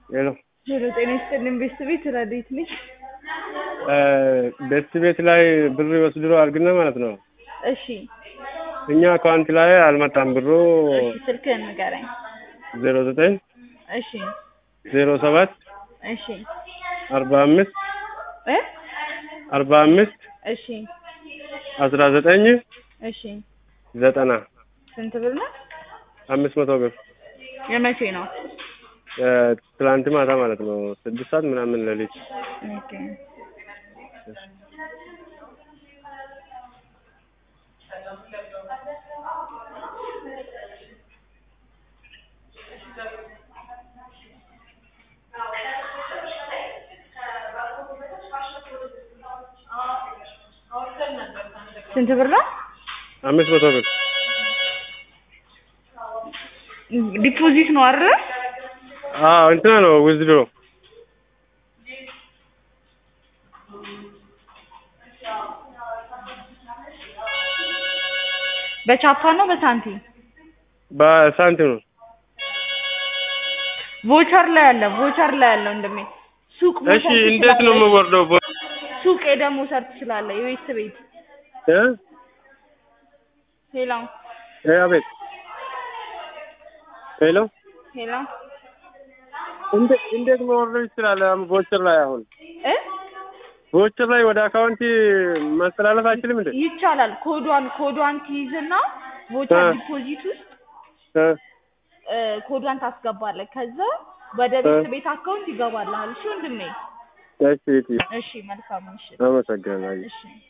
ሄሎ ሄሎ ጤና ይስጥልኝ ቤስት ቤት ረዴት ነኝ። ቤት ቤት ላይ ብር ወስድሮ አድርግና ማለት ነው። እሺ እኛ አካውንት ላይ አልመጣም ብሩ እሺ ስልክህን ንገረኝ። ዜሮ ዘጠኝ እሺ ዜሮ ሰባት እሺ አርባ አምስት እ አርባ አምስት እሺ አስራ ዘጠኝ እሺ ዘጠና ስንት ብር ነው? አምስት መቶ ብር የመቼ ነው? ትላንት ማታ ማለት ነው። ስድስት ሰዓት ምናምን ሌሊት ኦኬ ስንት ብር ነው? አምስት መቶ ብር ዲፖዚት ነው አይደል? አዎ እንትና ነው ውዝድሮ በቻፓ ነው በሳንቲም? በሳንቲም ነው። ቮቸር ላይ አለ ቮቸር ላይ አለ እንደሜ ሱቅ እሺ መውሰድ እንዴት ነው ትችላለህ። የምወርደው? ቦ- ሱቅ ሄደህ መውሰድ ትችላለህ። የቤት ቤት እ? ሄሎ እ አቤት ሄሎ ሄሎ እንዴት እንዴት መወርደው ይችላል? ቦቸር ላይ አሁን እ ቦቸር ላይ ወደ አካውንቲ ማስተላለፍ አይችልም እንዴ? ይቻላል። ኮዷን ኮዷን ትይዝና ቮቸር እ። ዲፖዚት ውስጥ እ እ፣ ኮዷን ታስገባለህ። ከዛ ወደ ቤት ቤት አካውንት ይገባልሃል። እሺ ወንድሜ። እሺ እሺ እሺ መልካም ምሽት። አመሰግናለሁ። እሺ